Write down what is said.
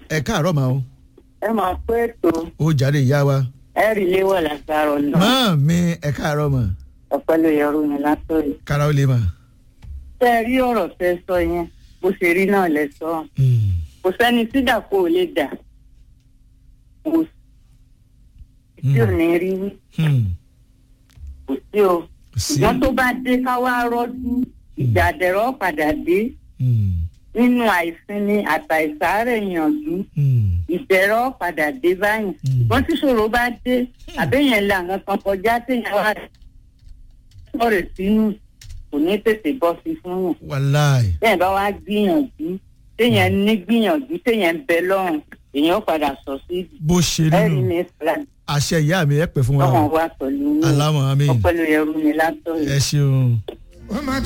ẹ káàárọ̀ máa o ẹ máa pé ètò ó jáde ìyá wa ẹ̀rí léwọ̀ lágbára ọ̀nà mọ́ mi ẹ káàárọ̀ mọ́ ọ̀pẹ́ ló yọrù mi látọ̀rí. kára ó lè mà. tẹ́ ẹ rí ọ̀rọ̀ tẹ́ sọ yẹn bó ṣe rí náà lẹ sọ Mm. kò sẹ́ni tí dàpọ̀ ò lè dà kò sí tí ò ní rí wí Hmm. kò sí o sí. ṣùgbọ́n tó bá dé ká wá rọ́jú ìjà àdẹ̀rọ̀ padà dé Hmm. nínú àìsinmi àtàìsàárẹ̀ yànjú Hmm. ìbẹ̀rọ̀ padà dé báyìí Mm. wọ́n tí ṣòro bá dé àbẹ̀yẹn là ń kan kọjá téèyàn wá sọ̀rọ̀ sínú kò ní tètè bọ́ sí fún yàn wàláì bẹ́ẹ̀ bá wá gbìyànjú téèyàn ní gbìyànjú téèyàn ń bẹ lọ́rùn èèyàn padà sọ sí bó ṣe rí ẹ̀rí nù ní islam àṣẹ ìyá mi ẹ pè fún wa lọ́wọ́n o. wá pẹ̀lú ní alámọ̀ àmín ọpẹ́lú ẹrú mi látọ̀ ẹ ṣeun. wọ́n máa